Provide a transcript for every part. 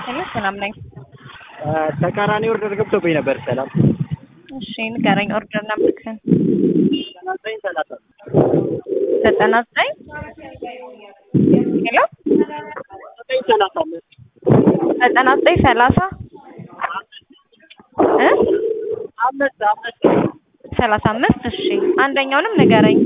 ሄሎ ሰላም ነኝ። ተቃራኒ ኦርደር ገብቶብኝ ነበር። ሰላም እሺ ንገረኝ። ኦርደር ነምበርህን። ዘጠና ዘጠኝ ሰላሳ ዘጠና ዘጠኝ ሄሎ ዘጠኝ ሰላሳ አምስት ዘጠና ዘጠኝ ሰላሳ እ አምስት አምስት ሰላሳ አምስት እሺ አንደኛውንም ንገረኝ።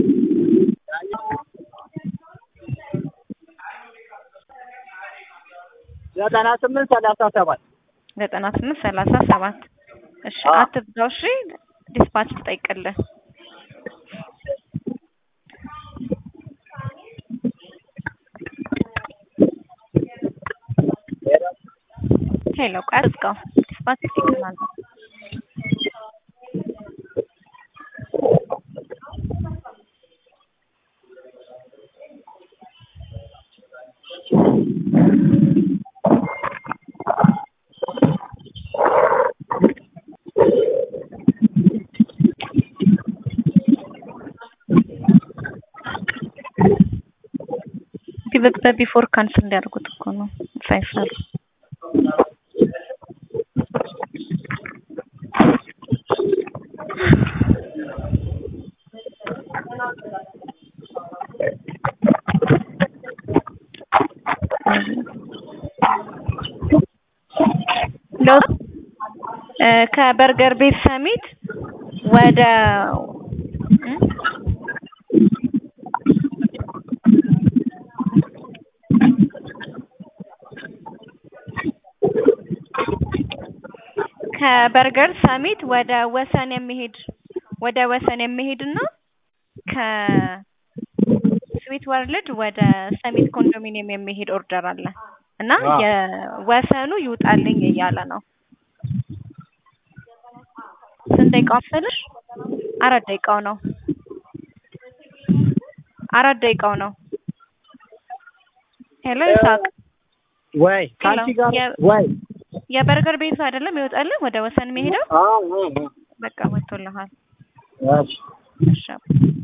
ዘጠና ስምንት ሰላሳ ሰባት ዘጠና ስምንት ሰላሳ ሰባት እሺ አዎ። አትብዛው። እሺ ዲስፓች ትጠይቅልህ። ሄሎ ቆይ አትዝጋው። ዲስፓች ይጠይቅልሃል። ቢበ- በቢፎር ካንስል እንዲያደርጉት እኮ ነው ሳይሰሩ ለው እ ከበርገር ቤት ሰሚት ወደ እ? ከበርገር ሰሚት ወደ ወሰን የሚሄድ ወደ ወሰን የሚሄድና ከስዊት ወርልድ ወደ ሰሚት ኮንዶሚኒየም የሚሄድ ኦርደር አለ እና አዎ። የወሰኑ ይውጣልኝ እያለ ነው። ስንት ደቂቃው መሰለሽ? አራት ደቂቃው ነው። አራት ደቂቃው ነው። ሄሎ ይሳቅ፣ ወይ ከአንቺ ጋር የ- ወይ የበርገር ቤቱ አይደለም ይወጣልህ ወደ ወሰን የሚሄደው? አዎ አዎ በቃ ወጥቶልሃል። አዎ እሺ እሺ